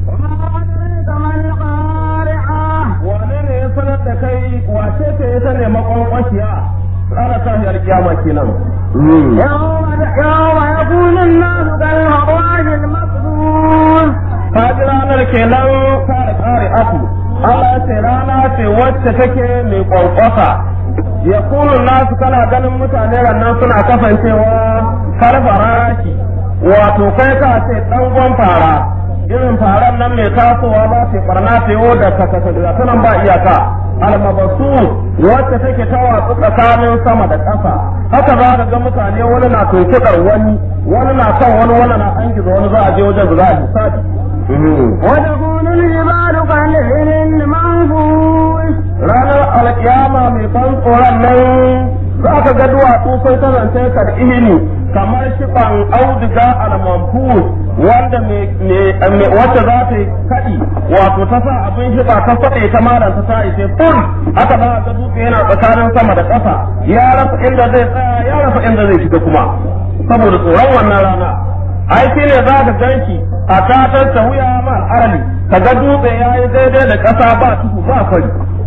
wane ne ya sanar da kai wace ce ya sane makwankwashiya ranar tashiyar kiyama kenan يوم يوم يكون الناس كالهراج المقبول ka ji ranar kenan kare kare aku Allah ce rana ce wacce take mai kwankwasa ya kunu nasu kana ganin mutane rannan suna kasancewa farfaraki wato kai ka ce dangon fara irin faran nan mai tasowa ba ce barna ta yau da kakasa da sanan ba iyaka almabasu wacce take ta watsu tsakanin sama da ƙasa haka za ka ga mutane wani na tuntuɗar wani wani na kan wani wani na an gizo wani za a je wajen da za a hisabi وتكون الجبال كالعهن المنفوش ranar alkiyama mai ban tsoron nan za ka ga duwatsu sai ta zance ka da ihini kamar shiɓan auduga almanfus wanda wacce za ta yi kaɗi wato ta sa abin shiɓa ta faɗe ta malanta ta ishe ful haka za ga dutse yana tsakanin sama da ƙasa ya rasa inda zai tsaya ya rasa inda zai shiga kuma saboda tsoron wannan rana ai shi ne za ka ganshi a katar ta wuya ma arali ka ga dutse ya yi daidai da ƙasa ba tuhu ba kwari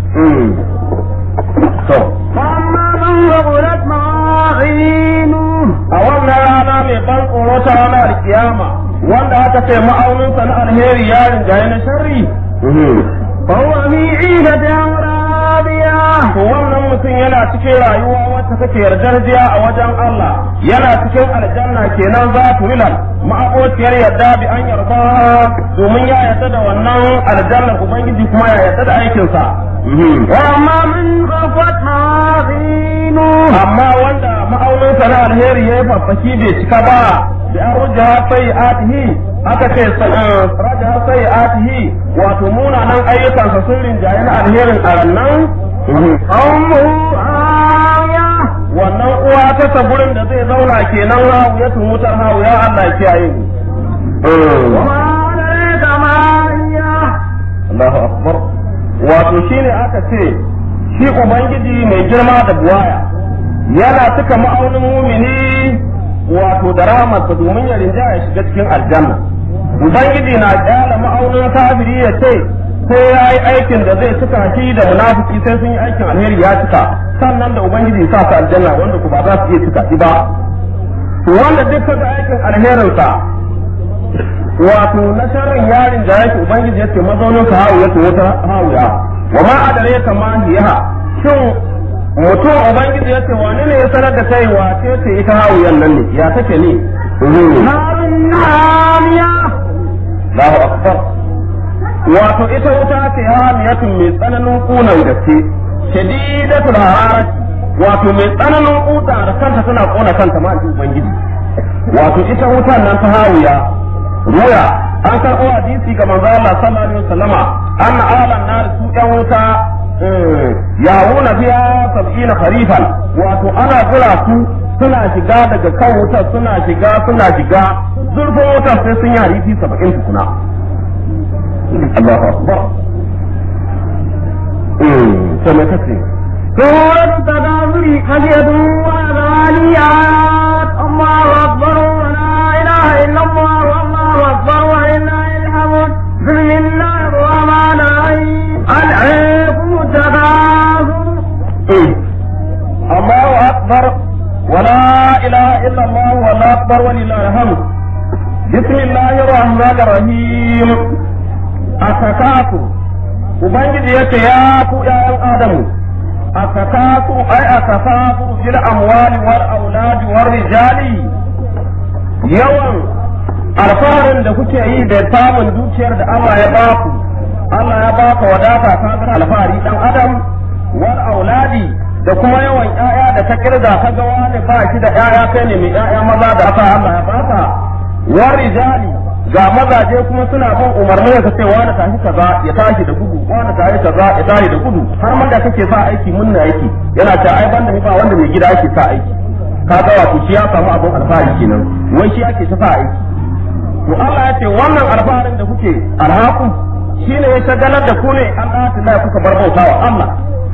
to فأما من ثقلت موازينه a wannan rana mai ban tsoro ta ranar kiyama wanda aka ce ma'auninsa na alheri ya rinjaye na sharri فهو في عيشة راضية to wannan mutum yana cikin rayuwa wacce take yardarjiya a wajen Allah yana cikin aljanna kenan za tu milal ma'abociyar yarda bi an yarda domin ya yarda da wannan aljannar ubangiji kuma ya yarda da aikinsa وأما من خفت موازينه amma wanda ma'auninsa na alheri ya yi faffaki bai cika ba da an rujja sai atihi aka ce raja sai atihi wato munanan ayyukansa sun rinjaye na alherin a rannan أمه آية wannan uwa ta ta gurin da zai zauna kenan hawu ya wutar hawu ya Allah kiyaye mu وما أدريك ما هي Allahu akbar wato shine aka ce shi ubangiji mai girma da buwaya yana cika ma'aunin mumini wato da rahamarsa domin ya rinja ya shiga cikin aljanna ubangiji na kyala ma'aunin kafiri ya ce sai ya yi aikin da zai cika shi da munafiki sai sun yi aikin alheri ya cika sannan da ubangiji ya sa su aljanna wanda ku ba za su iya cika shi ba to wanda duk kaga aikin alherinsa wato na sharrin yarin da yake ubangiji yace mazaunin ka hawu yake wata hawuya wa ma adare ka ma hiya shin mutum ubangiji yace wani ne ya sanar da kai wace ce ita hawuyan nan ne ya take ne نار حامية Allahu akbar wato ita wuta ce hamiyatun mai tsananin kunan gaske shadidatul hararati wato mai tsananin kuta da kanta tana kona kanta ma ji ubangiji wato ita wutan nan ta hawiya ruya an karɓo hadisi ga manzo Allah sallallahu alaihi wasallama anna ahlan nar su yan wuta yawuna biya sab'ina kharifan wato ana jira su suna shiga daga kan wutar suna shiga suna shiga zurfin wutar sai sun yi hadisi saba'in tukuna Allahu akbar to me kace سورة التكاثر خشية وذاليات الله أكبر ولا إله إلا الله والله أكبر ولله الحمد بسم الله الرحمن الرحيم ألعيكم التكاثر الله أكبر ولا إله إلا الله والله أكبر ولله الحمد بسم الله الرحمن الرحيم أتكاكو Ubangiji ya ce ya ku ’ya'yan Adamu, a takaku ai a takaku fil amwali wal auladi wal rijali yawan alfaharin da kuke yi da samun dukiyar da Allah ya baku Allah ya baka wadata ka ga alfahari dan adam wal auladi da kuma yawan ƴaƴa da ka kirga ka ga wani ba shi da ƴaƴa kai ne mai ƴaƴa maza da aka Allah ya baka wal rijali ga mazaje kuma suna bin umarni ka ce wani tashi kaza ya tashi da gudu wani tashi kaza ya tashi da gudu har man da kake sa aiki munna aiki yana ta ai banda ba wanda mai gida yake sa aiki ka ga wato shi ya samu abin alfahari kenan wai shi ake ta sa aiki to Allah ya ce wannan alfaharin da kuke alhaku shine ya shagalar da ku ne an ɗata kuka bar bautawa Allah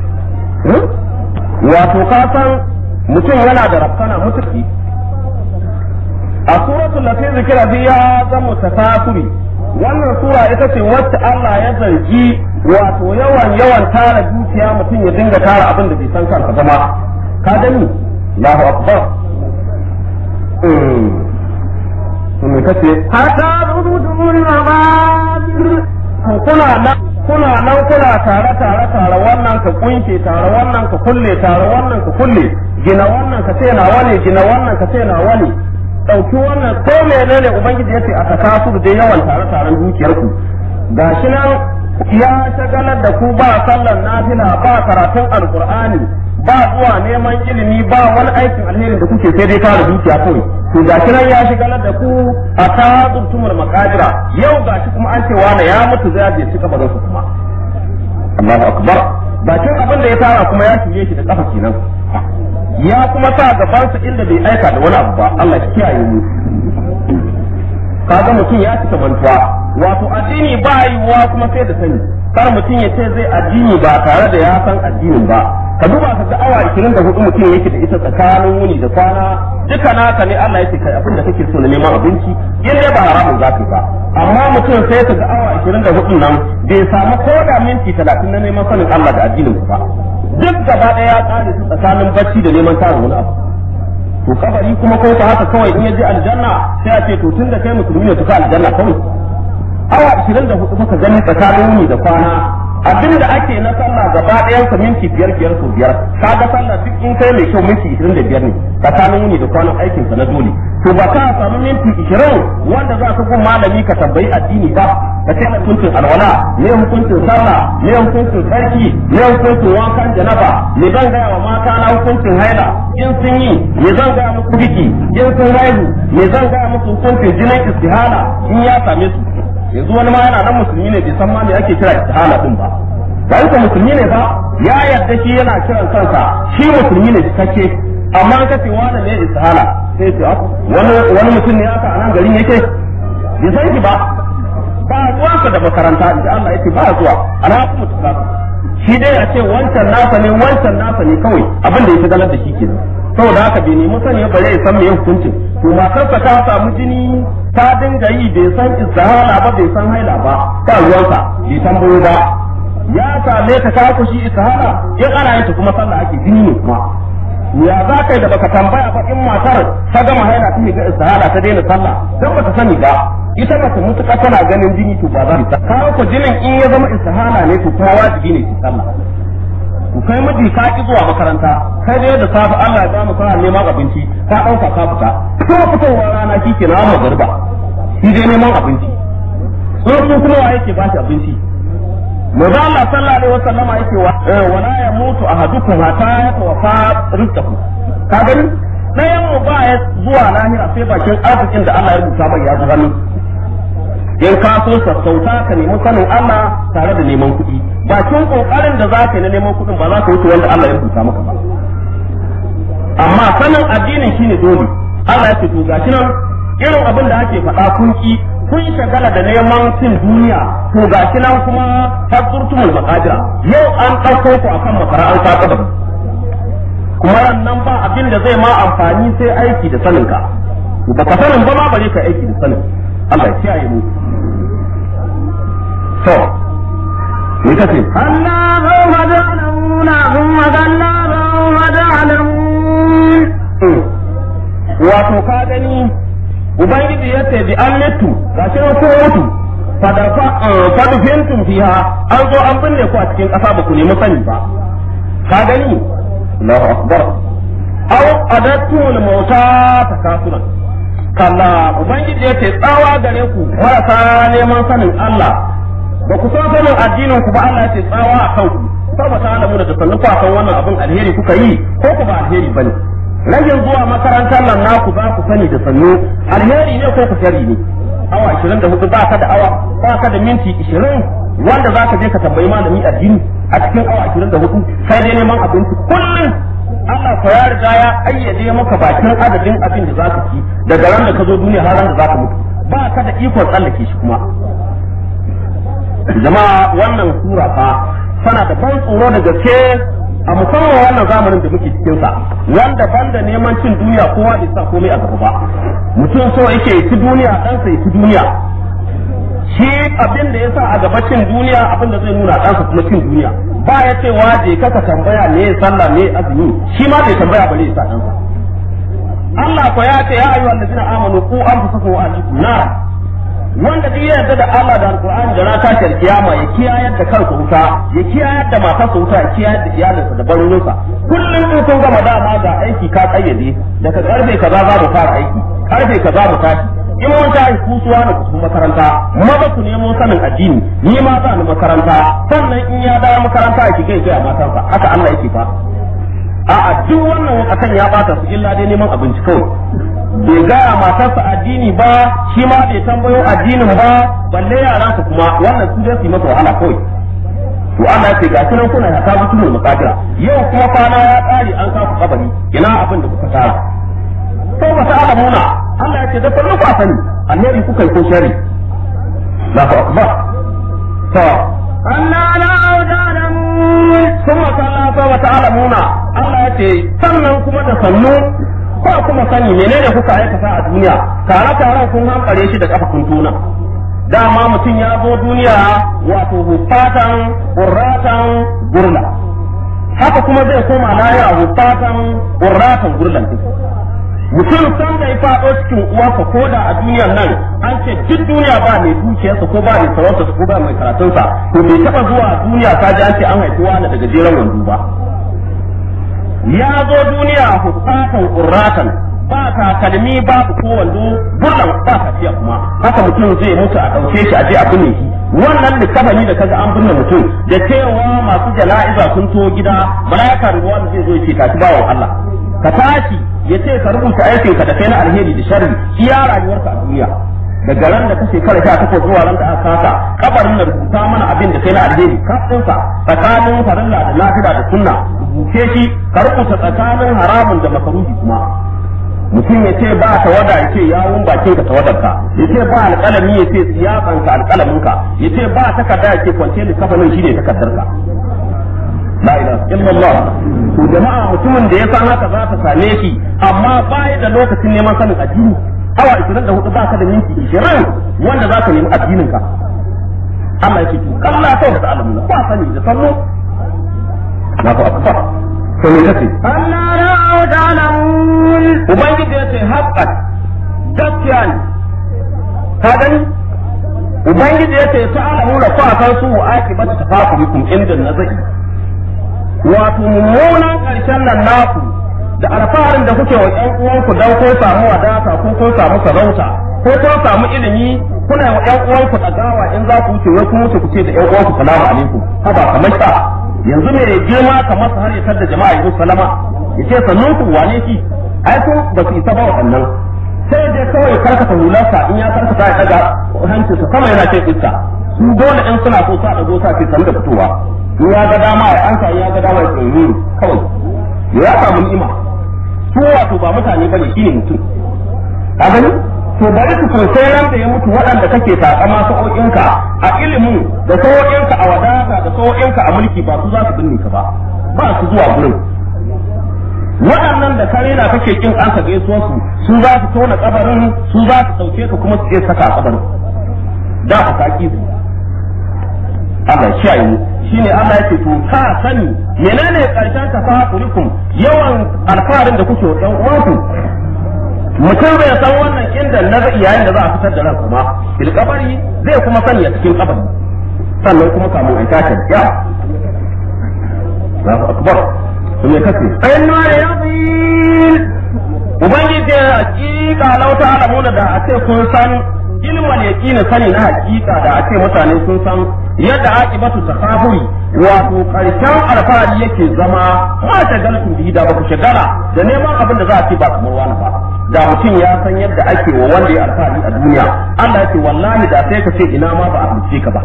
wato ka san mutum yana da rafkana mutuki a suratul lati zikira biya zan mutasafiri wannan sura ita ce wacce Allah ya zargi wato yawan yawan tara dukiya mutum ya dinga tara abin da bai san kansa ba ma ka gani Allahu akbar me kace حتى زرتم المقابر kuna nan kuna nan kuna tare tare tare wannan ka kunce tare wannan ka kulle tare wannan ka kulle gina wannan ka ce nawa ne gina wannan ka ce nawa ne dauki wannan ko menene ubangiji yace a takasu da yawan tare taren dukiyar ku gashi nan ya shagalar da ku ba sallar nafila ba karatun alqur'ani ba zuwa neman ilimi ba wani aikin alheri da kuke sai dai tara dukiya kawai to gashi nan ya shigalar da ku a tazurtumul makadira yau gashi kuma an ce wani ya mutu zai je cika bazan su kuma Allahu akbar bakin abin da ya tara kuma ya shige shi da kafa kenan ya kuma sa gabansa inda bai aika da wani abu ba Allah ya kiyaye mu kaga mutum ya cika mantuwa wato addini ba yiwuwa kuma sai da sani kar mutum ya ce zai addini ba tare da ya san addinin ba ka duba ka ga awa 24 mutum yake da ita tsakanin wuni da kwana duka naka ne Allah yake kai abin da kake so na neman abinci in dai ba haramun zaka ba amma mutum sai ka ga awa 24 nan bai samu ko da minti 30 na neman sanin Allah da addinin ba duk gaba daya ya kare su tsakanin bacci da neman tarin wani abu to kabari kuma ko ta haka kawai in ya je aljanna sai a ce to tun da kai musulmi ne ka aljanna kawai awa 24 kuka gani tsakanin wuni da kwana abin da ake na sallah gaba ɗayan sa minti biyar biyar ko biyar kaga sallah duk in kai mai kyau minti 25 ne tsakanin wuni da kwanan aikin ka na dole to ba ka samu minti 20 wanda za ka gun malami ka tambayi addini ba ka ce hukuncin alwala me hukuncin sallah me hukuncin sarki me hukuncin wankan janaba me zan gaya wa mata na hukuncin haila in sun yi me zan gaya musu biki in sun haihu me zan gaya musu hukuncin jinin istihala in ya same su yanzu wani ma yana nan musulmi ne bai san ma me ake kira istihala din ba dan ka musulmi ne ba ya yarda shi yana kiran kansa shi musulmi ne cikakke amma ka ce wani ne istihala sai ce wani wani mutum ne haka a nan garin yake bai san shi ba ba zuwa da makaranta inda Allah yake ba zuwa alhaku mutum shi dai a ce wancan nasa ne wancan nasa ne kawai abin da ya galar da shi kenan saboda haka bai nemi sani ba zai san me hukuncin to matarsa ta samu jini ta dinga yi bai san istihala ba bai san haila ba ba ruwansa bai tambayo ba ya same ta ka kushi istihala in ana yin ta kuma sallah ake jini ne kuma ya za ka da baka tambaya ba in matar ta gama haila ta ga istihala ta daina sallah dan bata sani ba ita ba ta mutuka tana ganin jini to ba za ta kawo ko jinin in ya zama istihala ne to kuma wajibi ne ki sallah ku kai miji ka ki zuwa makaranta kai dai da safe Allah ya ba mu kana neman abinci ka dauka ka fita ko fitowar rana kike na amma garba shi dai neman abinci sun kuma wa yake ba shi abinci Maza Allah sallallahu alaihi wasallama yake wa wala ya mutu ahadukum hatta yatawaffa rizqahu ka gani ɗayan mu ba ya zuwa lahira sai bakin arzikin da Allah ya rubuta mai ya zuwa in ka so sassauta ka nemi sanin Allah tare da neman kuɗi bakin kokarin da za ka yi na neman kuɗin ba za ka wuce wanda Allah ya rubuta maka ba amma sanin addinin shine dole Allah ya ce to gashi nan irin abin da ake faɗa kun ki kun shagala da neman cin duniya to gashi nan kuma fasurtumul maqadira yau an ɗauko ku akan makara an ka kabari kuma nan ba abin da zai ma amfani sai aiki da saninka ba ka sanin ba ma bare ka aiki da sanin Allah ya kiyaye mu to me kace Allah sawfa ta'lamuna thumma kalla sawfa ta'lamun wato ka gani ubangiji ya ce bi an mutu gashi nan ko mutu fadafa fadfintum fiha an zo an binne ku a cikin ƙasa ba ku nemi sani ba ka gani Allahu akbar aw adattul mauta takasuran kalla ubangiji ya ce tsawa gare ku marasa neman sanin Allah ba ku san sanin addinin ku ba Allah ya ce tsawa a kanku saboda alamu da sannu ku san wannan abin alheri kuka yi ko ku ba alheri bane ragin zuwa makarantar nan naku za ku sani da sannu alheri ne ko ku shari ne awa 24 ba ka da awa ba ka da minti 20 wanda za ka je ka tambayi malami addini a cikin awa 24 sai dai neman abinci kullum Allah ko ya riga ya ayyade maka bakin adadin abin da zaka ci daga ran da ka zo duniya har ran da zaka mutu ba ka da ikon tsallake shi kuma jama'a wannan sura fa tana da ban tsoro da gaske a musamman wannan zamanin da muke cikin sa wanda banda neman cin duniya kowa bai sa komai a gaba ba mutum so yake ci duniya dan sai ci duniya shi abin da ya sa a gaba cin duniya abin da zai nuna ɗansa kuma cin duniya ba ya cewa je kaka tambaya me sallah me azumi shi ma bai tambaya bare ya sa ɗansa Allah ko ya ce ya ayyuhal ladina amanu ku anfusakum wa ahlikum nar wanda duk ya yarda da Allah da Alqur'ani da rata ta kiyama ya kiyayar da kansa wuta ya kiyayar da matarsa wuta ya kiyayar da iyalinsa da barorinsa kullum in kun gama dama ga aiki ka kayyade daga karfe kaza za mu fara aiki karfe kaza mu tashi in mun tashi kusuwa da kusu makaranta maza ku nemo sanin addini ni ma za ni makaranta sannan in ya dawo makaranta ya kike ga matarsa haka Allah yake fa a'a duk wannan akan ya bata su illa dai neman abinci kawai bai gaya matarsa addini ba shi ma bai tambayo addinin ba balle yaran su kuma wannan su dai su yi masa wahala kawai to Allah ya ce ga sunan kuna ya ta mutum makadira yau kuma kwana ya kare an kafa kabari ina abin da kuka tara to ba ta alamuna Allah ya ce da kullu ku sani alheri kuka yi ko shari Allahu akbar to ألا لا تعلمون ثم كلا سوف تعلمون Allah ya ce sannan kuma da sannu ko kuma sani menene kuka aikata a duniya tare tare kun hankare shi da kafa kun tuna dama mutum ya zo duniya wato hufatan qurratan gurla haka kuma zai koma lahira hufatan qurratan gurlan mutum san da ya faɗo cikin uwarsa ko da a duniyar nan an ce duk duniya ba mai dukiyarsa ko ba mai sarautarsa ko ba mai karatunsa to bai taɓa zuwa duniya ta ji an ce an haifi wani daga jeren wando ba ya zo duniya hufatan qurratan ba takalmi ba ko wando burlan ba tafiya kuma haka mutum zai mutu a ɗauke shi a je a binne shi wannan likafani da kaga an binne mutum da cewa masu jana'iza sun to gida malaika ruwa da zai zo ya ce tashi bawan Allah ka tashi ya ce ka rubuta aikin ka da kai na alheri da sharri iya rayuwarka a duniya daga ran da ka shekara sha takwas zuwa ran da aka kasa kabarin da rubuta mana abin da kai na alheri kafinsa tsakanin farilla da lafiya da sunna rubuce shi ka rubuta tsakanin haramun da makaruhi kuma mutum ya ce ba tawada ya ce yawun bakin ka tawadarka ya ce ba alƙalami ya ce tsiyakan ka alƙalamin ka ya ce ba takarda ya ce kwance littafanin shi ne takardarka la ilaha illallah to jama'a mutumin da ya san haka za ta same shi amma bai da lokacin neman sanin addini awa 24 ba ka da minti 20 wanda za ka nemi addinin ka Allah ya ce to kalla sai da alamun ba sani da sallo Allahu akbar to me kace ألا لا تعلمون ubangiji ya ce haqqat gaskiya ne ka gani ubangiji ya ce ta'alamu da fa kan su akibatu tafakurikum inda nazari wato mummunan ƙarshen nan naku da alfaharin da kuke wa ƴan uwanku dan ko samu wadata ko ko samu sarauta ko ko samu ilimi kuna wa ƴan uwanku ɗagawa in za ku wuce wai ku wuce ku ce da ƴan uwanku salamu alaikum haba kamar sa yanzu me girma kamar su har ya tar da jama'a yanzu salama ya ce sannun ku wane shi ai ku ba su isa ba waɗannan sai dai kawai karkata hularsa in ya karkata ya daga hancinsa sama yana ce iska su dole in suna so sa dago sa ce sanu da fitowa in ya ga dama ya ansa in ya ga dama ya tsaye kawai ya samu ni'ima su wato ba mutane bane shine mutum ka gani to bari su sosai ran da ya mutu waɗanda kake takama sa'o'inka a ilimin da sa'o'inka a wadata da sa'o'inka a mulki ba su za su binne ka ba ba su zuwa gurin waɗannan da kare na kake kin an ka gaisuwa su su za su tona kabarin su za su sauke ka kuma su je saka a kabarin da ka kaki su Allah ya yi shine Allah yake to ka sani menene karshen tafakurikum yawan alfarin da kuke wa ɗan uwanku mutum bai san wannan inda na yayin da za a fitar da ran kuma fil kabari zai kuma sani a cikin kabari sannan kuma kamun a tashi ya Allahu akbar sun ya kace إنه يقين ubangiji ya hakika lau ta alamuna da a ce kun san ilmal yaqini sani na hakika da a ce mutane sun san yadda aqibatu takaburi wato karshen alfahari yake zama ma shagaltu bihi da ba ku shagala da neman abin da za a ce ba kamar wani ba da mutum ya san yadda ake wa wanda ya alfahari a duniya Allah ya ce wallahi da sai ka ce ina ma ba a halice ka ba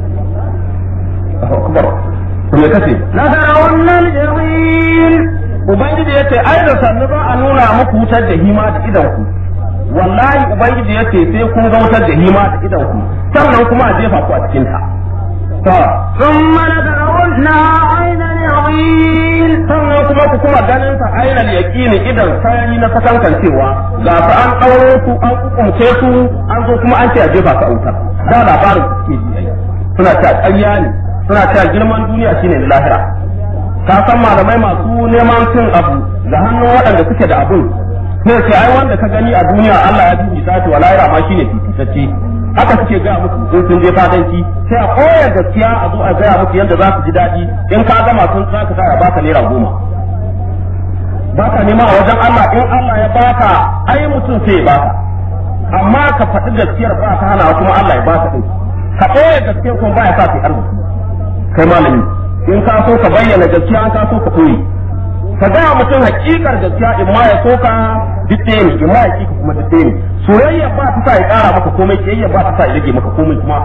Allahu akbar to me kace لترون الجحيم Ubangiji ya ce, ai da sannu za a nuna muku wutar da hima da idanku. Wallahi Ubangiji ya ce sai kun ga wutar da hima da idanku, sannan kuma a jefa ku a cikinta. To, ثم لترونها عين اليقين sannan kuma ku kuma ganin sa ainal yaqini idan sayani na sakankan cewa ga su an ɗauro su an kukumce su an zo kuma an ce a jefa su a wutar da labarin su suke ji suna cewa ƙarya ne suna cewa girman duniya shine lahira ka san malamai masu neman cin abu da hannun waɗanda suke da abun sai ce ai wanda ka gani a duniya Allah ya fifita shi wala yara ma shine fifitacce haka suke gaya musu in sun je fadanci sai a koyar gaskiya a zo a gaya musu yadda za su ji daɗi in ka gama sun za ka sa baka naira goma baka nema a wajen Allah in Allah ya baka ai mutum sai ya baka amma ka faɗi gaskiyar ba ka hana kuma Allah ya baka din ka koyar gaskiyar kuma ba ya sa kai arziki kai malami in ka so ka bayyana gaskiya an ka so ka koyi ka gaya mutum hakikar gaskiya in ma ya soka didde ne in ma ya kika kuma didde ne soyayya ba ta sa ya kara maka komai kiyayya ba ta sa ya rage maka komai kuma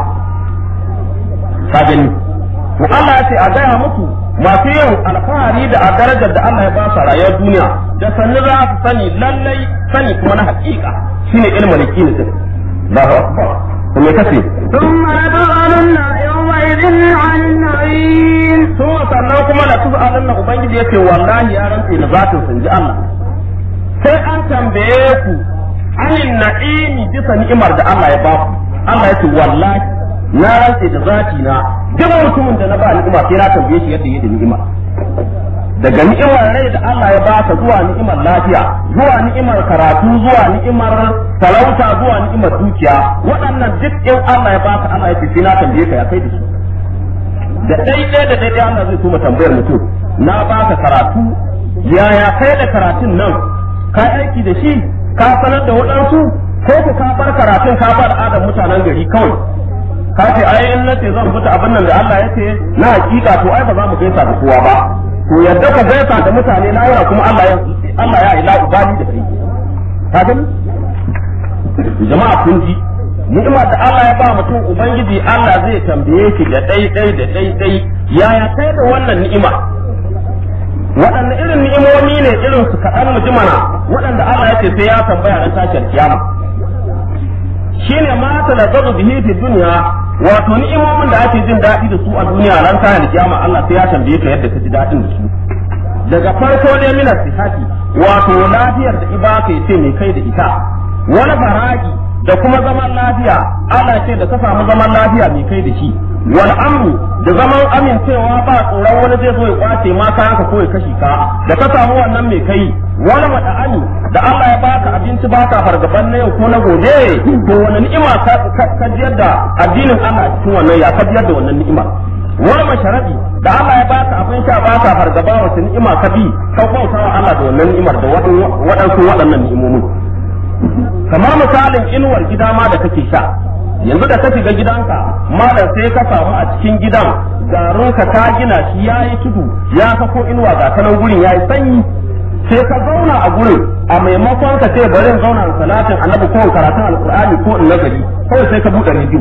ka gani to Allah ya ce a gaya muku masu yin alfahari da a darajar da Allah ya ba su rayuwar duniya da sannu za su sani lallai sani kuma na hakika shine ilmin yakini din Allahu akbar kuma kace ثم لتسألن يومئذ عن النعيم sun sannan kuma da su alin na ubangiji ya ce wallahi ya rantse da zatin sun ji Allah sai an tambaye ku anin na'imi bisa ni'imar da Allah ya ba ku Allah ya ce wallahi na rantse da zati na duk mutumin da na ba ni'ima sai na tambaye shi yadda yake ni'ima daga ni'imar rai da Allah ya baka zuwa ni'imar lafiya zuwa ni'imar karatu zuwa ni'imar talauta zuwa ni'imar dukiya waɗannan duk in Allah ya baka Allah ya ce sai na tambaye ka ya kai da shi da daidai da daidai Allah zai so tambayar mutum na baka karatu yaya kai da karatun nan ka aiki da shi ka sanar da waɗansu ko ku ka bar karatun ka bar adam mutanen gari kawai ka ce ai in nace zan fita abin nan da Allah ya ce na hakika to ai ba za mu gaisa da kowa ba to yadda ka gaisa da mutane na yara kuma Allah ya Allah ya ila ubani da kai ka gani jama'a kun ji ni'imar da Allah ya ba mutum ubangiji Allah zai tambaye shi da dai dai da dai dai yaya kai da wannan ni'ima waɗanne irin ni'imomi ne irin su kaɗan mu jimana waɗanda Allah ya ce sai ya tambaya ran tashar kiyama shine ma talazzazu bihi fi dunya wato ni'imomin da ake jin daɗi da su a duniya ran tashar kiyama Allah sai ya tambaye ka yadda ka ji daɗin da su daga farko ne mina sihati wato lafiyar da ibaka ya ce mai kai da ita wani baraki da kuma zaman lafiya Allah ce da ka samu zaman lafiya mai kai da shi wal amru da zaman amincewa ba tsoron wani zai zo ya kwace ma ka haka ko ya kashi ka da ka samu wannan mai kai wal mada'ani da Allah ya baka abinci baka fargaban na yau ko na gobe to wani ni'ima ka jiyar da addinin Allah a cikin wannan ya ka jiyar da wannan ni'ima wal masharabi da Allah ya baka abin sha baka fargaba wata ni'ima ka bi ka bauta wa Allah da wannan ni'imar da waɗansu waɗannan ni'imomin kamar misalin inuwar gida ma da kake sha yanzu da ka shiga gidanka malam sai ka samu a cikin gidan garinka ka gina shi ya yi tudu ya sako inuwa ga kanan gurin ya yi sanyi sai ka zauna a gurin a maimakon ka ce bari in zauna salatin annabi ko karatun alkur'ani ko in nazari kawai sai ka buɗe rediyo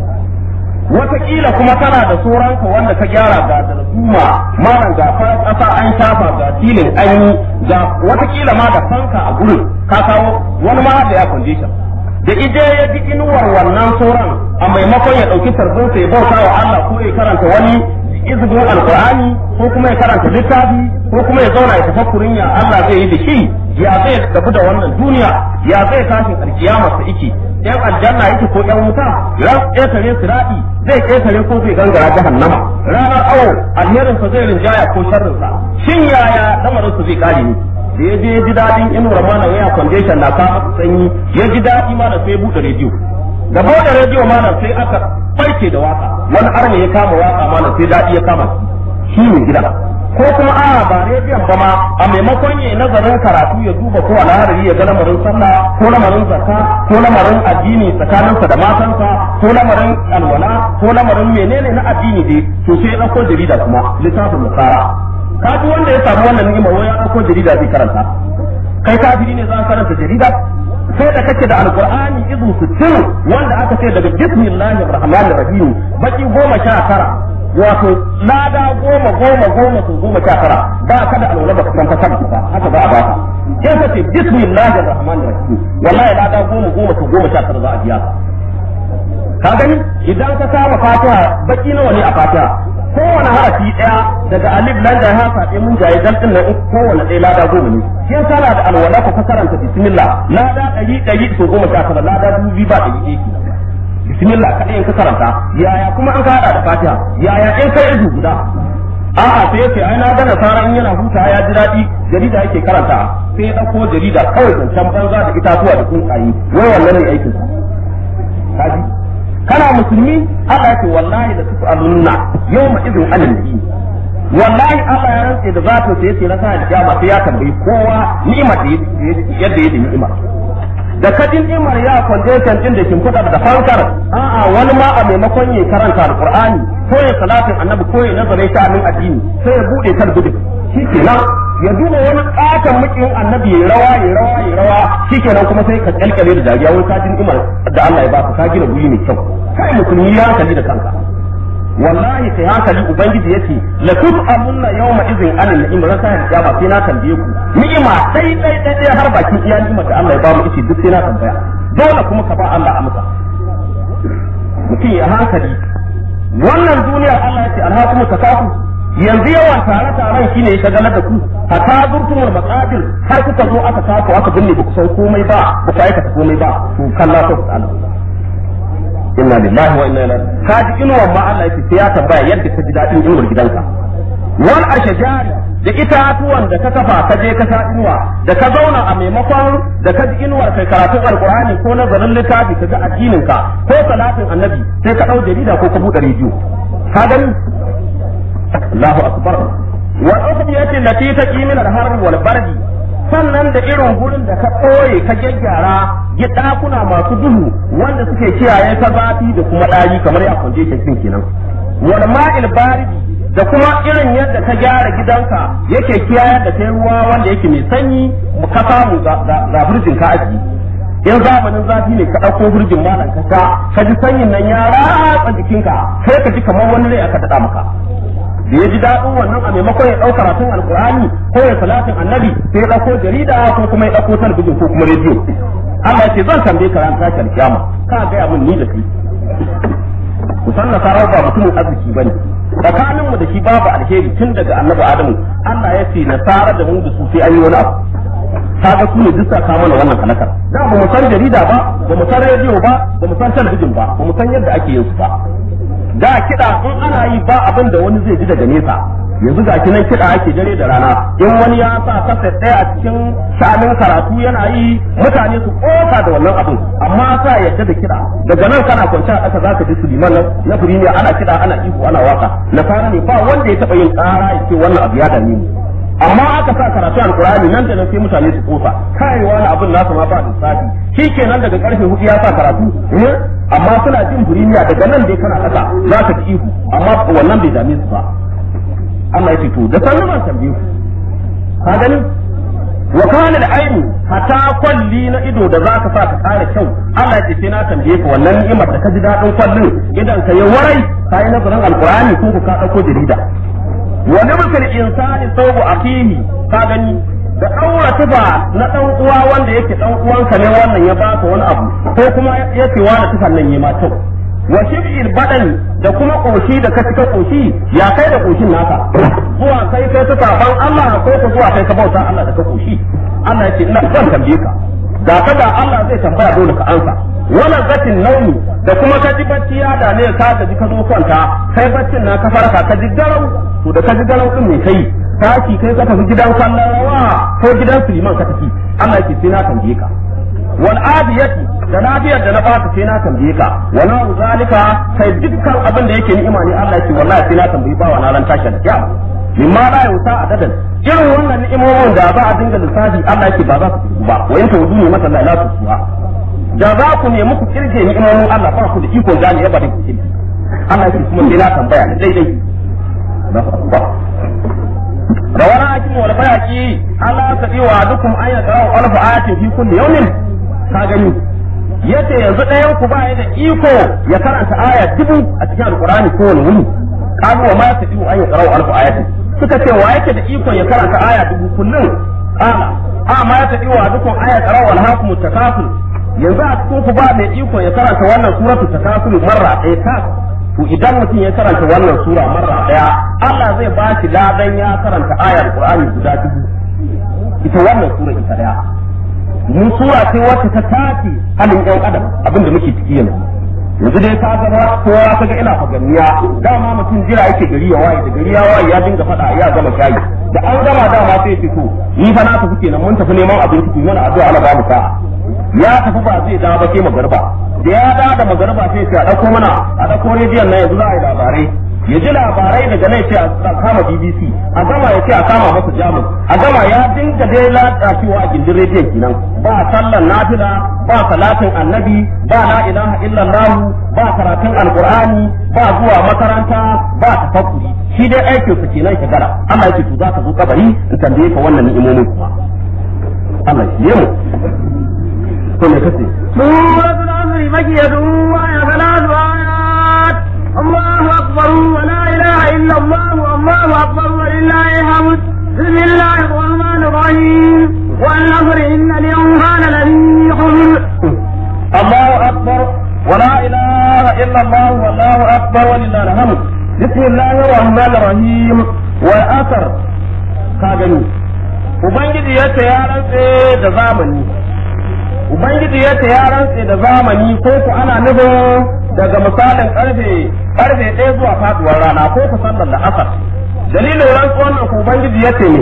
wataƙila kuma kana da sauranka wanda ka gyara ga darduma malam ga farar ƙasa an shafa ga filin an yi ga wataƙila ma da fanka a gurin ka kawo wani ma da ya condition da ije ya ji inuwar wannan sauran a maimakon ya ɗauki sarbinsa ya bauta wa Allah ko ya karanta wani izinin alkur'ani ko kuma ya karanta littafi ko kuma ya zauna ya tafakkurin ya Allah zai yi da shi ya zai tafi da wannan duniya ya zai tashin alkiyama sa iki yan aljanna yake ko yan wuta ran ƙetare sirati zai ƙetare ko zai gangara jahannama ranar awo alherin sa zai rinjaya ko sharrin sa shin yaya lamarin sa zai kare ni da ya je ya ji daɗin inuwar mana waya foundation na kama sanyi ya ji daɗi mana sai ya buɗe rediyo da buɗe rediyo mana sai aka farke da waka wani arne ya kama waka mana sai daɗi ya kama shi ne gida ko kuma a ba rediyon ba ma a maimakon ya nazarin karatu ya duba ko alharari ya ga lamarin sallah ko lamarin zakka ko lamarin addini tsakaninsa da matansa ko lamarin alwala ko lamarin menene na addini dai to sai ya ɗauko jarida kuma littafin musara kaji wanda ya samu wannan ni'imar wai ya ɗauko jarida zai karanta kai kafiri ne za ka karanta jarida sai da kake da alqur'ani izu sittin wanda aka ce daga bismillahir rahmanir rahim baki goma sha tara wato lada goma goma goma su goma sha tara ba ka da alwala ba ka san fasara ba haka za a baka in ka ce bismillahir rahmanir rahim wallahi lada goma goma su goma sha tara za a biya ka gani idan ka kama fatiha baki nawa ne a fatiha kowane harafi ɗaya daga alif lan da haka ɗaya mun jaye dan din nan kowane ɗaya lada goma ne kin sana da alwala ka karanta bismillah lada ɗari ɗari so goma sha tara lada dubu biyu ba ɗari ɗaya kenan bismillah kaɗai in ka karanta yaya kuma an ka haɗa da fatiha yaya in kai izu guda a'a sai yace ai na ga nasara in yana huta ya ji daɗi jarida yake karanta sai ya ɗauko jarida kawai zancen banza da itatuwa da tsuntsaye wai wannan ne aikin kaji kana musulmi Allah yake wallahi da tufu alunna yawma idin alal nabi wallahi Allah ya rantse da zato sai yace na sa da kiyama sai ya tambayi kowa ni'imar da yadda yake ni'ima da kadin ni'imar ya foundation din da kin fada da fankar a'a wani ma a maimakon ya karanta alqur'ani ko ya salatin annabi ko ya nazare ta amin addini sai ya bude talbudin shikenan ya duba wani katon mukin annabi ya rawa ya rawa ya rawa shikenan kuma sai ka kalkale da dariya wani kadin ni'imar da Allah ya baka ka gina guri mai kyau kai musulmi ya hankali da kanka wallahi kai hankali ubangiji yace la tus'alunna yawma idhin anil ni'im ran sai ya ba sai na tambaye ku ni'ima dai dai dai dai har bakin iya ni'imar da Allah ya ba mu ice duk sai na tambaya dole kuma ka ba Allah amsa mutum ya hankali wannan duniyar Allah yace alhakumu takafu yanzu yawan tare taron shine ya shagalar da ku hatta zurtumul maqadir har kuka zo aka tafi aka binne ba ku san komai ba ba ku aikata komai ba to kalla ta Allah inna lillahi wa inna ilaihi ka ji inuwar ma Allah yake sai ya tambaya yadda ka ji dadin inuwar gidanka wal ashjari da itatuwan da ka kafa ka je ka sa inuwa da ka zauna a maimakon da ka ji inuwar kai karatun alqur'ani ko nazarin littafi ka ga addinin ka ko salatin annabi sai ka dau jarida ko ka bude rediyo ka gani Allahu akbar wa ukhdiyati lati taqimina al-harb wal bardi sannan da irin gurin da ka ɓoye ka gyaggyara ya ɗakuna masu duhu wanda suke kiyaye ta zafi da kuma ɗari kamar ya kwanje shi kenan wal ma'il baridi da kuma irin yadda ka gyara gidanka yake kiyaye da kai ruwa wanda yake mai sanyi ka samu ga burjin ka aji in zamanin zafi ne ka ɗauko burjin malam ka sha ka ji sanyin nan ya ratsa jikinka sai ka ji kamar wani rai aka daɗa maka da ya ji daɗin wannan a maimakon ya ɗau karatun alkur'ani ko ya salatin annabi sai ya ɗauko jarida ko kuma ya ɗauko talabijin ko kuma rediyo Allah ya ce zan tambaye ka ran tashi alkiyama ka gaya min ni da kai ku san nasara ba mutumin arziki bane tsakaninmu da shi babu alheri tun daga annabi adamu Allah ya ce nasara da mu da su sai an yi wani abu kaga su ne duk saka mana wannan halakar da ba mu san jarida ba ba mu san rediyo ba ba mu san talabijin ba ba mu san yadda ake yin su ba da kiɗa in ana yi ba abin da wani zai ji daga nesa yanzu ga kinan kiɗa ake dare da rana in wani ya sa kasa ɗaya a cikin sha'anin karatu yana yi mutane su ƙofa da wannan abin amma sa yadda da kiɗa daga nan kana kwance a ƙasa zaka ji suliman nan na firimiya ana kiɗa ana ihu ana waka na fara ne ba wanda ya taɓa yin ƙara ya ce wannan abu ya dame mu amma aka sa karatu alkurani nan da nan sai mutane su kofa kai wani abin nasu ma ba lissafi shi kenan daga karfe hudu ya sa karatu amma suna jin burimiya daga nan dai kana kasa za ka ji ihu amma wannan bai dame su ba Allah ya ce to da sanin ban tambaye ku ka gani wa kana da aini hata kwalli na ido da za ka sa ka kare kyau Allah ya ce sai na tambaye ka wannan ni'imar da ka ji dadin kwallin idan ka yi warai ka yi nazarin alkurani ko ka dauko jarida wani mutum insani saubu akihi ka gani da ɗaura tufa na ɗan uwa wanda yake ɗan uwanka ne wannan ya baka wani abu ko kuma yake wani tufan nan yi ma kyau wa shib'il badan da kuma koshi da ka cika koshi ya kai da koshin naka zuwa kai kai ta saban Allah ko ka zuwa kai ka bauta Allah da ka koshi Allah ya ce ina zan tambaye ka da ka da Allah zai tambaya dole ka ansa wannan zatin nauni da kuma ka ji bacci ya da ne ka gaji ka zo kwanta kai baccin na ka farka ka ji garau to da ka ji garau din me kai tashi kai ka tafi gidan kallon rawa ko gidan suliman ka tafi Allah yake sai na tambaye ka wal adiyati da lafiyar da na baka sai na tambaye ka wala zalika kai dukkan abin da yake ni'ima ne Allah yake wallahi sai na tambayi ba wa ran tashi da kiyama mimma la yusa adadan irin wannan ni'imomin da ba a dinga lissafi Allah yake ba za su ba wa yanta wuduni mata la ilaha illa da za ku nemi ku kirge ni'imomin Allah ba ku da iko gane ya bari ku kirge Allah yake kuma sai na tambaya ne daidai rawana hakim wal bayaki Allah ta wa dukum ayya qara'u alf ayatin fi kulli yawmin ka gani yace yanzu ɗayan ku ba da iko ya karanta aya dubu a cikin alqur'ani ko wani wuni kamu wa ma ta diu ayya qara'u alf ayatin suka ce wa yake da iko ya karanta aya dubu kullum ala a ma ta diu wa dukum ayya qara'u alhaakum takaful yanzu a cikin ku ba mai iko ya karanta wannan suratu takaful marra ɗaya ta to idan mutum ya karanta wannan sura marra daya Allah zai ba shi ladan ya karanta ayar Qur'ani guda dubu ita wannan sura ita daya mun sura ce wacce ta tace halin ɗan adam abin da muke ciki yanzu yanzu dai ka ga kowa ka ga ina faganniya dama mutum jira yake gari ya waye da gari ya waye ya dinga faɗa ya gama shayi da an gama dama sai ya fito ni fa na tafi kenan mun tafi neman abinci ku mana addu'a Allah ba mu sa'a ya tafi ba zai dawo ba sai magarba da ya dawo da magarba sai ya dauko mana a dauko rediyon nan yanzu za a yi labarai ya ji labarai daga nan sai a kama BBC a gama ya ce a kama masa jamus a gama ya dinga dai lalacewa a gindin rediyon kenan ba sallan nafila ba salatin annabi ba la ilaha illallah ba karatun alqur'ani ba zuwa makaranta ba tafakkuri shi dai aikin sa kenan shigara Allah yake to za ka zo kabari in tambaye ka wannan ni'imomin kuma Allah ya mu to me kace سورة العصر مكية وهي ثلاث آيات الله أكبر ولا إله إلا الله والله أكبر ولله الحمد بسم الله الرحمن الرحيم والنصر إن الإنسان لفي خسر الله أكبر ولا إله إلا الله والله أكبر ولله الحمد بسم الله الرحمن الرحيم والأثر كاغني Ubangiji ya ce ya rantse da zamani, Ubangiji ya ce ya rantse da zamani ko ku ana nufin daga misalin karfe karfe ɗaya zuwa faduwar rana ko ku sallar da asar. Dalilin rantsuwan nan ku Ubangiji ya ce ne,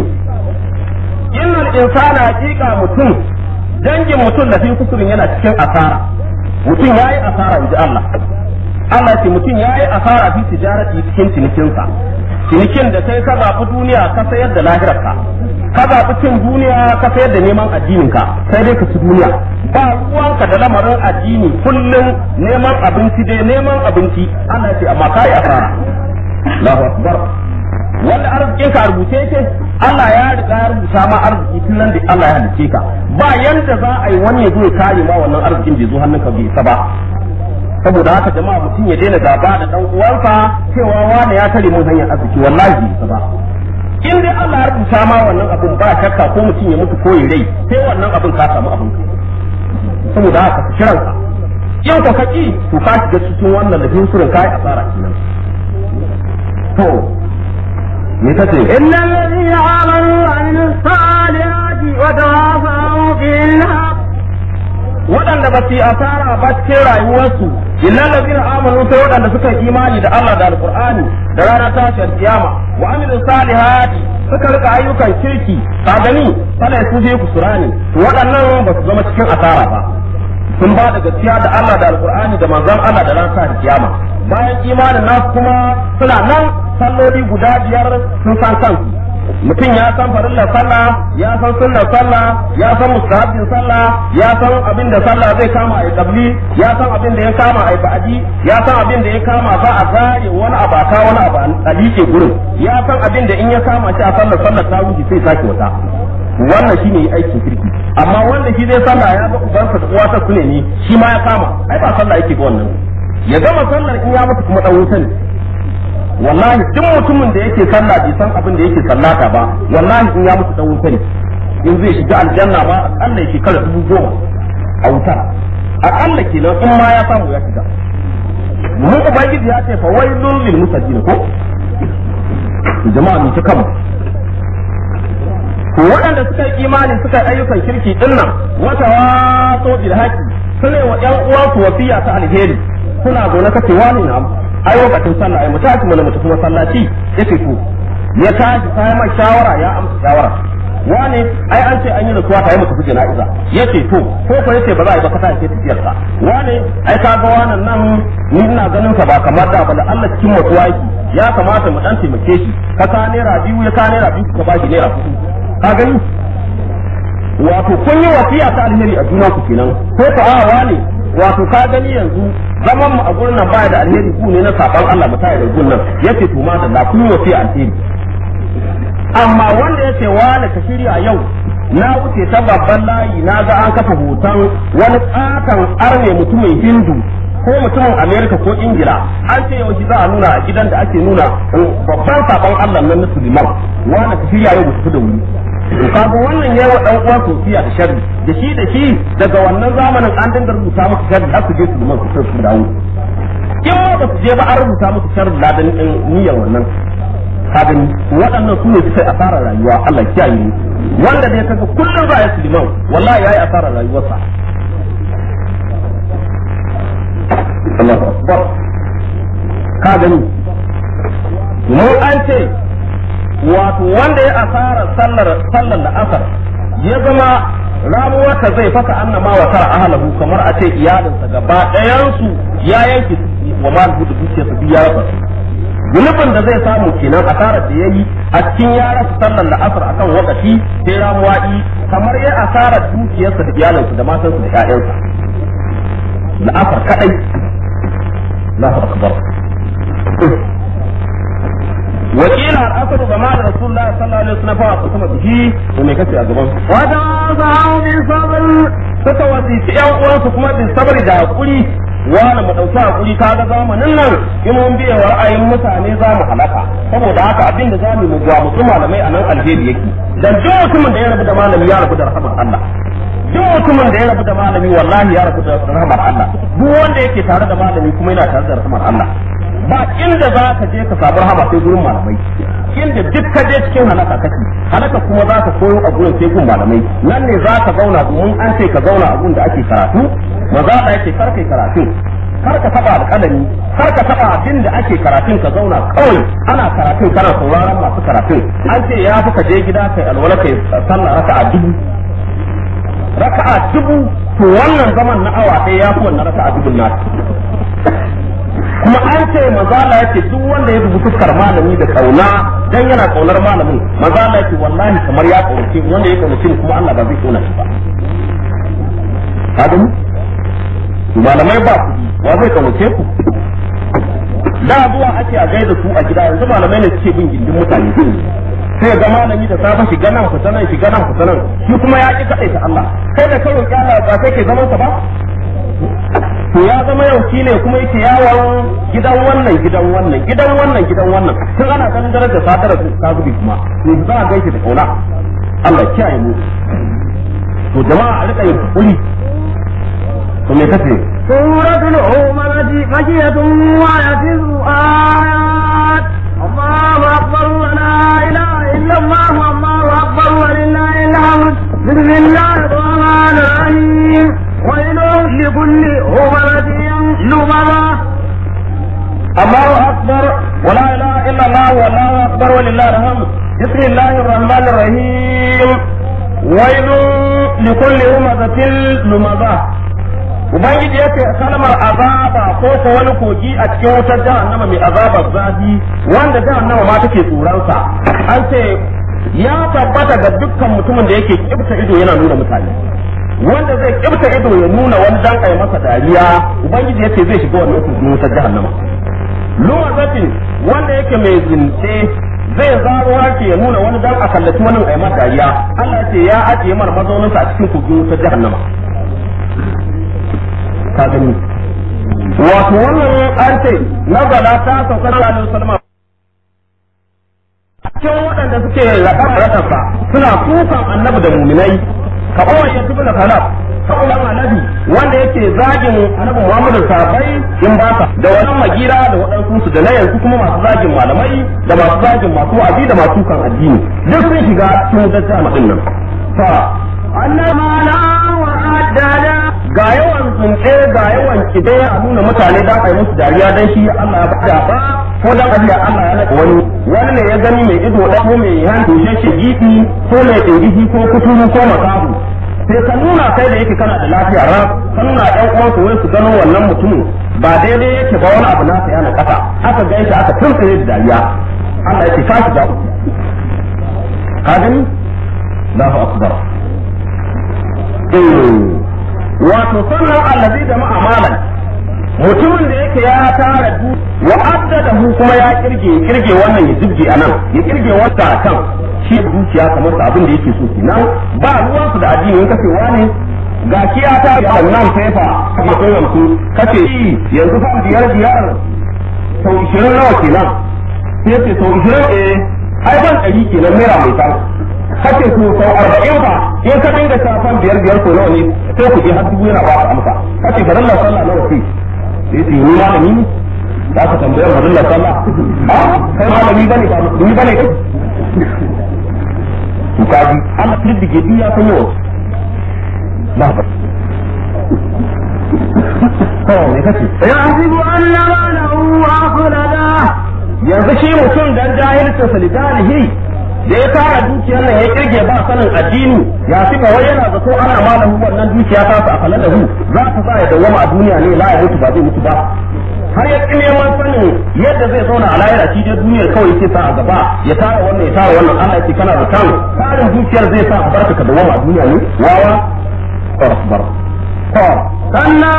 Innal insana hakika mutum dangin mutum da fi kusurin yana cikin asara mutum ya yi asara in ji Allah Allah ce mutum ya yi asara fi tijarati cikin cinikinsa cinikin da sai ka zaɓi duniya ka sayar da lahirarka ka zaɓi cin duniya ka sayar da neman addininka sai dai ka ci duniya ba ruwanka da lamarin addini kullum neman abinci dai neman abinci Allah ce amma ka yi asara Allahu akbar wanda arzikin ka rubuce yake Allah ya riga ya rubuta ma arziki tun nan da Allah ya halice ka ba yanda za a yi wani ya zo ya kare ma wannan arzikin bai zo hannunka bai isa ba saboda haka jama'a mutum ya daina gaba da dan uwansa cewa wani ya tare mun hanyar arziki wallahi bai isa ba in dai Allah ya rubuta ma wannan abin ba shakka ko mutum ya mutu ko ya rai sai wannan abin ka samu abin ka saboda haka ka shiranka yau ka kaki to ka shiga cikin wannan da hinsurin kai asara kenan to me kace إن الذين آمنوا وعملوا الصالحات وتواصوا بالحق waɗanda ba su yi asara ba cikin rayuwarsu illal ladina amanu sai waɗanda suka yi imani da Allah da alqur'ani da ranar tashiyar kiyama wa amilu salihati suka rika ayyukan kirki ka gani fala su je ku surani to waɗannan ba su zama cikin asara ba sun ba da gaskiya da Allah da alqur'ani da manzon Allah da ranar tashiyar kiyama bayan imanin nasu kuma suna nan salloli guda biyar sun san kansu mutum ya san farillar sallah ya san sunnar sallah ya san mustahabbin sallah ya san abin da sallah zai kama a kabli ya san abin da ya kama a ba'adi ya san abin da ya kama za a zare wani abaka wani abu a liƙe gurin ya san abin da in ya kama shi a sallar sallar ta wuce sai sake wata wannan shine yi aikin kirki amma wanda shi zai sallah ya ga ubansa da uwata su ne ni shi ma ya kama ai ba sallah yake ga wannan ya gama sallar in ya mutu kuma dan wuta ne wallahi duk mutumin da yake sallah bai san abin da yake sallata ba wallahi in ya mutu dan wuta ne in zai shiga aljanna ba akalla ya shekara dubu goma a wuta akalla kenan in ma ya samu ya shiga mun ubangiji ya ce fa wailul lil musallin ko jama'a mu ta kama to waɗanda suka yi imani suka yi ayyukan kirki dinnan wata waso bil haqi sune wa ƴan uwansu wasiya ta alheri suna zaune kace wani na ai lokacin sallah ai mutaci mana mutu kuma sallaci yace to ya tashi sai mai shawara ya amsa shawara wani ai an ce an yi rasuwa ta yi mutu kuje na'iza yace to ko ko yace ba za a yi ba ka tashi tafiyar sa wani ai ka ga wannan nan ni ina ganin ka ba kamar da ba da Allah cikin mutuwa yake ya kamata mu dan taimake shi ka ka naira biyu ya ka naira biyu ka ba shi naira hudu ka gani wato kun yi wasiya ta alheri a juna ku kenan ko ka awa ne wato ka gani yanzu zaman mu a gurin nan baya da alheri ku ne na saban Allah mu tare da gurin nan yace to ma da la kun yi wasiya alheri amma wanda yace wani ka shirya yau na wuce ta babban layi na ga an kafa hoton wani katon arne mutumin hindu ko mutumin amerika ko ingila an ce yau za a nuna a gidan da ake nuna babban sabon allah nan na suleiman wani ka shirya yau mutu da wuri to kaga wannan yayi wa dan uwan sofiya da sharri da shi da shi daga wannan zamanin an dinga rubuta musu sharri har su je su liman su su dawo in ma ba su je ba an rubuta musu sharrin ladan niyyar wannan kadin waɗannan su ne suka yi asarar rayuwa Allah kiyaye ni wanda dai kaga kullum ba ya liman wallahi yayi asarar rayuwarsa Allahu akbar ka gani mu an ce wato wanda ya asara sallar sallar da asar ya zama ramuwarta zai faka annama wa tara ahlahu kamar a ce iyalinsa gaba ɗayansu ya yanke wa ma da dukiyarsa biya ya fasu zunubin da zai samu kenan asarar da ya yi a cikin ya rasa sallar da asar akan wakati sai ramuwa'i kamar ya asarar dukiyarsa da iyalinsa da matansa da ƴaƴansa da asar kadai Allahu akbar wakila al'asar ga ma da rasulullahi sallallahu alaihi wasallam fa kusuma bihi to me kace a gaban وتواصوا بالصبر suka wasiki ƴan uwansu kuma bin sabari da hakuri wani mu ɗauki hakuri kaga zamanin nan in mun biye wa ra'ayin mutane za mu halaka saboda haka abin da zamu mu gwa musu malamai a nan alheri yake dan duk mutumin da ya rabu da malami ya rabu da rahmar Allah duk mutumin da ya rabu da malami wallahi ya rabu da rahmar Allah duk wanda yake tare da malami kuma yana tare da rahmar Allah ba inda za ka je ka samu rahama sai gurin malamai inda duk ka je cikin halaka kake halaka kuma za ka koyo a gurin sai gun malamai nan ne za ka zauna domin an ce ka zauna a gun da ake karatu maza da yake kar kai karatu kar ka taba alƙalami kar ka taba abin da ake karatun ka zauna kawai ana karatun kana sauraron masu karatun an ce ya fi ka je gida kai alwala kai sallah raka'a dubu raka'a dubu to wannan zaman na awa ɗaya ya fi wannan raka'a dubun na kuma an ce mazala yake duk wanda ya dubi fuskar malami da kauna dan yana kaunar malamin mazala yake wallahi kamar ya kaunace wanda ya kaunace kuma Allah ba zai kauna shi ba kaga malamai ba ku wa zai kaunace ku da zuwa ake a gaida su a gida yanzu malamai ne suke bin gindin mutane sai ga malami da safe shiga nan fita nan shiga nan fita nan shi kuma ya ki kadai ta Allah kai da karo Allah ba kai ke zaman sa ba to ya zama yau shi ne kuma yake yawon gidan wannan gidan wannan gidan wannan gidan wannan tun ana ganin darajar sadara ta zubi kuma to za a gaishe da kauna Allah kiyaye mu to jama'a a rika yin hakuri to me kace سورة الهمزة مكية وآية آيات الله أكبر ولا إله إلا الله الله أكبر ولله الحمد بسم الله الرحمن الرحيم ويل لكل همزة لمزة الله اكبر ولا اله الا الله والله اكبر ولله الحمد بسم الله الرحمن الرحيم ويل لكل همزة لمزة Ubangiji ya ce kalmar azaba ko ko wani kogi a cikin wutar jahannama mai azabar zafi wanda jahannama ma take tsoronsa an ce ya tabbata ga dukkan mutumin da yake kibta ido yana nuna mutane wanda zai kibta ido ya nuna wani dan kai masa dariya ubangiji yace zai shiga wannan kogin wutar jahannama luwazatin wanda yake mai zince zai zaro hake ya nuna wani dan a kallaci wani ai masa dariya Allah ya ce ya ajiye mar mazauninsa a cikin kogin wutar jahannama ka gani wato wannan an ce nazala ta sauka da Alaihi wasallam cikin waɗanda suke raɗar raɗarsa suna kukan annabi da muminai ka umar ya tubu da kalab ka umar annabi wanda yake zagin annabi muhammadu sahabbai in ba ka da wannan magira da waɗansu su da na yanzu kuma masu zagin malamai da masu zagin masu wa'azi da masu kan addini duk sun shiga cikin dajjal din nan fa annama la wa'adada ga yawan zunce ga yawan kide a nuna mutane dan ai musu dariya dan shi Allah ya bada ba ko dan Allah Allah ya naka wani wani ne ya gani mai ido da ko mai hannu shi gidi ko mai dingihi ko kuturu ko makabu sai ka nuna kai da yake kana da lafiya ra ka nuna ɗan uwanka wai su gano wannan mutumin ba daidai yake ba wani abu na sa yana kasa aka gaishe aka tuntsire da dariya Allah yake ka shiga uku ka gani Allahu akbar wato sannan allazi da ma'amalan mutumin da yake ya tara du wa addadahu kuma ya kirge kirge wannan ya jibge anan ya kirge wata kan shi dukiya kamar sa abin da yake so kenan ba ruwan su da addini in kace wani ga shi ya ta ga nan fefa kuma kai yanzu kace shi yanzu fa biyar biyar sau 20 nawa kenan sai ce sau 20 eh ai ban ɗari kenan naira mai tan kace to sau 40 ba in ka dinga shafan biyar biyar ko nawa ne sai ku je har dubu yana ba ka amsa kace bari Allah sallah nawa sai sai ce ni malami ne za ka tambayar farilla sallah a kai malami bane ba musulmi bane kai to kaji Allah kirdige duk ya san yawa ba ba to me kace يحسب أن ماله أخلده yanzu shi mutum dan jahilcin sa lidanihi da ya tara dukiyar nan ya kirge ba sanin addini ya fi wai yana zato ana malahu wannan dukiya ta su a kala da hu za ta sa ya dawwama a duniya ne la ya mutu ba zai mutu ba har ya ƙi neman sanin yadda zai zauna a lahira shi dai duniyar kawai yake sa a gaba ya tara wannan ya tara wannan Allah yake kana da kan tarin dukiyar zai sa a barka ka dawwama a duniya ne wawa bar to كلا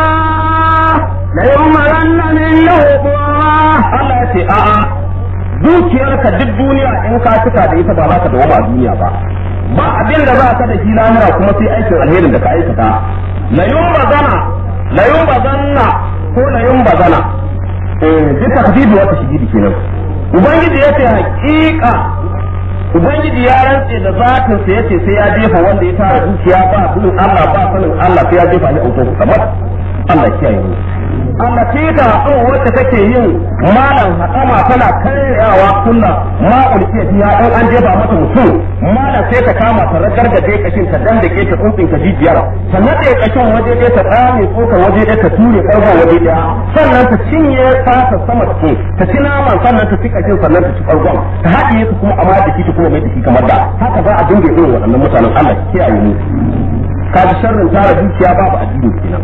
ليمرن منه قواه Allah ya ce a'a dukiyarka duk duniya in ka cika da ita ba za ka dawo a duniya ba ba abin da za ka da shi lamura kuma sai aikin alherin da ka aikata la yumbazana la yumbazanna ko la yumbazana eh duk takdibi wata shigidi kenan ubangiji yace hakika ubangiji ya rantse da zatin sa yace sai ya jefa wanda ya tara dukiya ba sunan Allah ba sanin Allah sai ya jefa shi a wutar kamar Allah kiyaye mu Allah ce ta haɗo wacce take yin malam haɗama tana karyawa kunna ma ulkiya fiya in an jefa mata mutum malam sai ta kama ta ragargaje kashin ta dandake ta tsuntsin ka jijiyar ta nade kashin waje ɗaya ta tsame tsokan waje ɗaya ta ture ƙarfin waje ɗaya sannan ta cinye fata sama ce ta ci naman sannan ta ci kashin sannan ta ci ƙarfin ta haɗiye su kuma amma da shi ta kuma mai da shi kamar da haka za a dinga irin waɗannan mutanen Allah kiyaye mu kaji sharrin tara dukiya babu addini kenan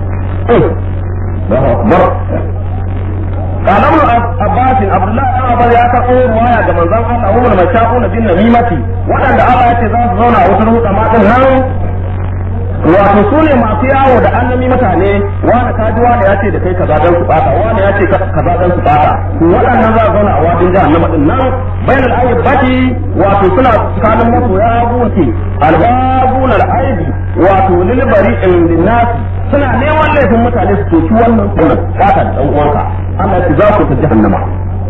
الله أكبر قال ابن عباس عبد الله بن عباس يا كفو رواية كما زال الله هم المشاؤون بالنميمة وأن الله يتزاز زونا وسنه كما تنهار wato su ne masu yawo da annami mutane wani kaji wani ya ce da kai kaza dan su bata wani ya ce kaza dan su bata waɗannan za a zauna a wadin jahannama din nan bainal ayyubati wato suna tsakanin masoya gunki albabun al'aibi wato lil bari'in linnasi suna neman laifin mutane su toki wannan sunan bata da dan uwanka Allah ya za ku ta jahannama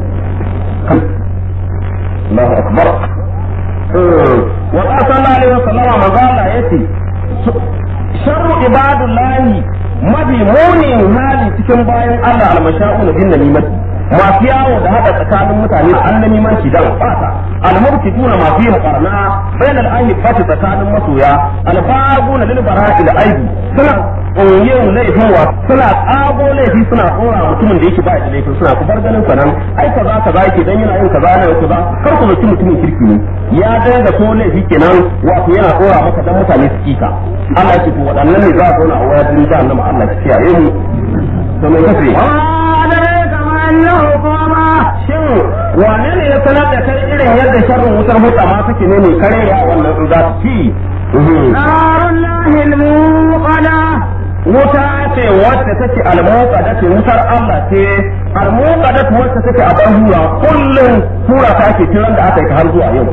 Allahu akbar wa sallallahu alaihi wasallam manzo Allah yace sharru ibadullahi mafi munin hali cikin bayan Allah almasha'u bin namimati masu yawo da hada tsakanin mutane da an namimanci da fata almubtiduna masu yin qarna bainal ayyubati tsakanin masoya albabuna lil bara'il aibi suna yin laifin wa suna tsago laifi suna tsora mutumin da yake ba da laifin suna ku bar ganin sanan ai kaza kaza yake dan yana yin kaza yana kaza kar ku zaci mutumin kirki ne ya danga ko laifi kenan wato yana tsora maka dan mutane su kika Allah ya ce to waɗannan ne za a zauna a wayar din jahannama Allah ya kiyaye mu to me kace وأدريك ما أنه قوما shin wane ne ya sanar da kai irin yadda sharrin wutar mutama take ne ne kare ya wannan in za su ci نار الله الموقدة wuta ce wacce take almuqada ce wutar Allah ce almuqada wacce take a ban hura kullum hura ta ke tiran da aka yi har zuwa yau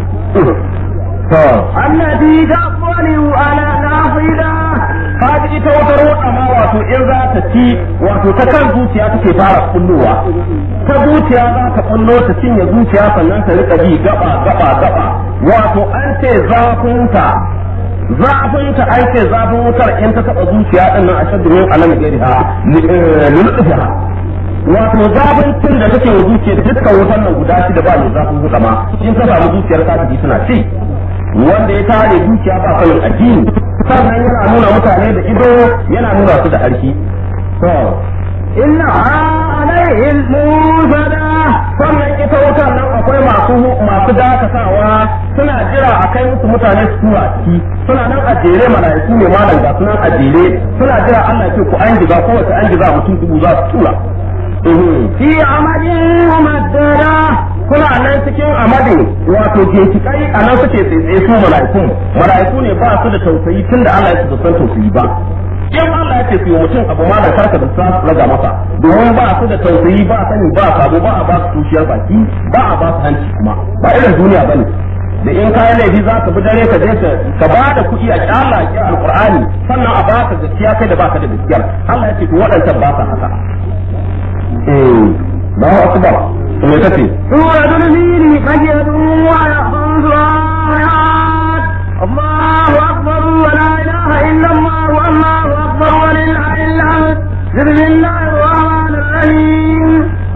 to التي تطلع على الأفئدة kaji ita wata roƙa ma wato in za ta ci wato ta kan zuciya take fara kullowa ta zuciya za ta kullo ta cinye zuciya sannan ta rika bi gaba gaba gaba wato an ce zafinta zafinta an ce zafin wutar in ta taɓa zuciya din nan a shaddu min alam gairiha lullufiha wato zafin tun da take wa zuciya dukkan wutar nan guda shida ba mai zafin wuta ma in ta samu zuciyar kafiri suna ci wanda ya tare zuciya ba sanin addini sannan yana nuna mutane da ido yana nuna su da harki to إنها عليهم موسدة sannan ita wutar nan akwai masu masu dakatawa suna jira a kai musu mutane su tura ciki suna nan a jere mala'iku ne malam ga sunan a jere suna jira Allah ya ce ku an jiga kowace an jiga mutum dubu za su tura في عمد ممددة kuna nan cikin amadin wato ginshiƙai a nan suke tsaye su mala'ikun mala'iku ne ba su da tausayi tun da Allah ya ce san tausayi ba in Allah ya ce su yi mutum abu ma da karka da sa raga masa domin ba su da tausayi ba sani ba sabo ba a ba su tushiyar baki ba a ba su hanci kuma ba irin duniya bane da in kayan laifi za ka bi dare ka je ka ba da kuɗi a kyalla a kyalla alqur'ani sannan a baka gaskiya kai da baka da gaskiyar Allah ya ce to waɗancan ba sa haka eh ba akbar me kace سورة الفيل مجد ويخمس آيات الله أكبر ولا إله إلا الله والله أكبر ولله الحمد بسم الله الرحمن الرحيم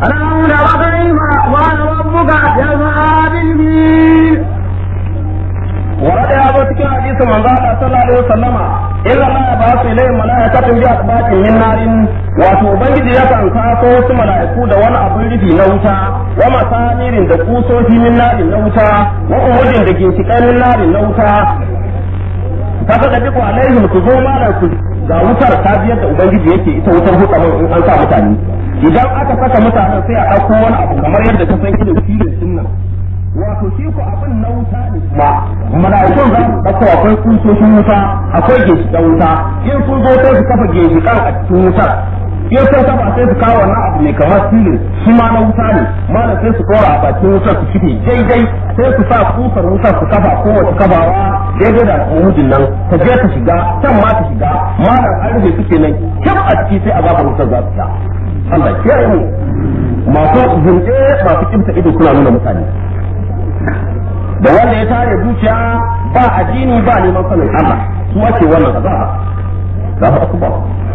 ألم تر كيف فعل ربك بأصحاب الفيل ورد يا ابو cikin hadisin manzo Allah sallallahu alaihi wasallama illa ma ya basu ilai malaikatun bi asbatin min narin wato ubangiji ya kan kaso wasu malaiku da wani abin rufi na wuta wa masamirin da kusoshi min narin na wuta wa umudin da ginshiƙan min narin na wuta kaga da duk alaihim ku zo mana ku ga wutar ta biyar da ubangiji yake ita wutar hutsamin in an sa mutane idan aka saka mutanen sai a ɗauko wani abu kamar yadda ka san irin filin din wato shi ko abin na wuta ne ma mala'ikun za su ɗauko akwai kusoshin wuta akwai ginshiƙan wuta in sun zo sai su kafa ginshiƙan a cikin wutar in sun kafa sai su kawo wannan abu mai kamar silin shi ma na wuta ne malam sai su kora a bakin wutar su kife daidai sai su sa kusar wutar su kafa kowace kafawa daidai da mujin nan ta je ta shiga can ma ta shiga malam an rufe suke nan kyau a ciki sai a gabar wutar za su sha Allah kiyaye mu masu zunɗe masu kimta ido suna nuna mutane da wanda ya tare zuciya ba addini ba neman sanin Allah su ake wannan azaba za su akuba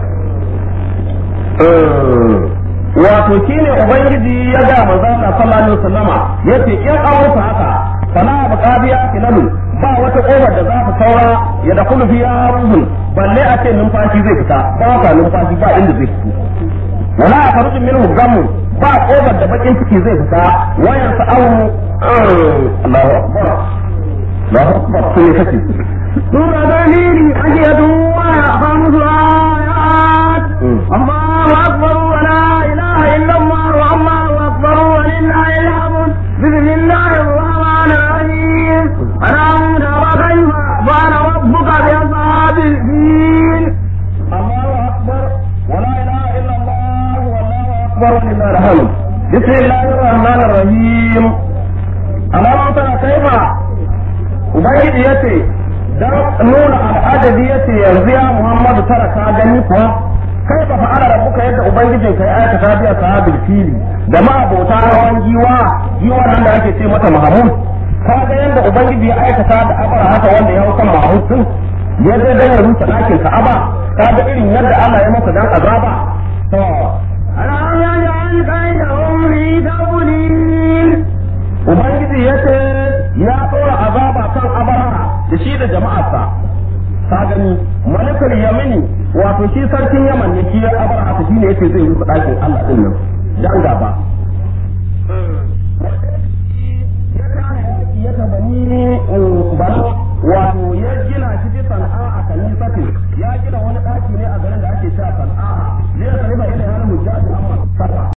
wato shine ubangiji ya ga manzo Allah sallallahu alaihi wasallama yace in an musu haka fala baqabiya kilalu ba wata kofar da za ta saura ya da kullu fiya ruhun balle a ce numfashi zai fita ba ka numfashi ba inda zai fito wala akhruju minhu gamun ba kofar da bakin ciki zai fita wayan sa'awu Allahu akbar Allahu akbar sai kace سورة دليل أجية وخمس آيات الله أكبر ولا إله إلا الله والله أكبر ولله الحمد بسم الله الرحمن الرحيم ألم تر كيف فعل ربك بأصحاب الفيل الله اكبر ولا اله الا الله والله اكبر ولله الحمد بسم الله الرحمن الرحيم ألم تر كيف ubangiji ya ce don nuna al'adabi ya ce yanzu ya muhammadu tara ka gani kuwa kai ba fa'ala rabbuka yadda ubangijin kai aikata biya sahabil fili da ma abota hawan giwa giwa nan da ake ce mata mahamud ka ga yadda ubangiji ya aikata da abara haka wanda ya hau kan mahamud din ya zai dan ya rusa ɗakin ka'aba ka ga irin yadda Allah ya masa dan azaba to ألم يجعل كيدهم في تضليل ubangiji ya ce ya ɗora azaba kan abara da shi da jama'arsa ka gani malikul yamini wato shi sarkin yaman ne shi ya abara haka shine yace zai rusa ɗakin Allah din nan dan gaba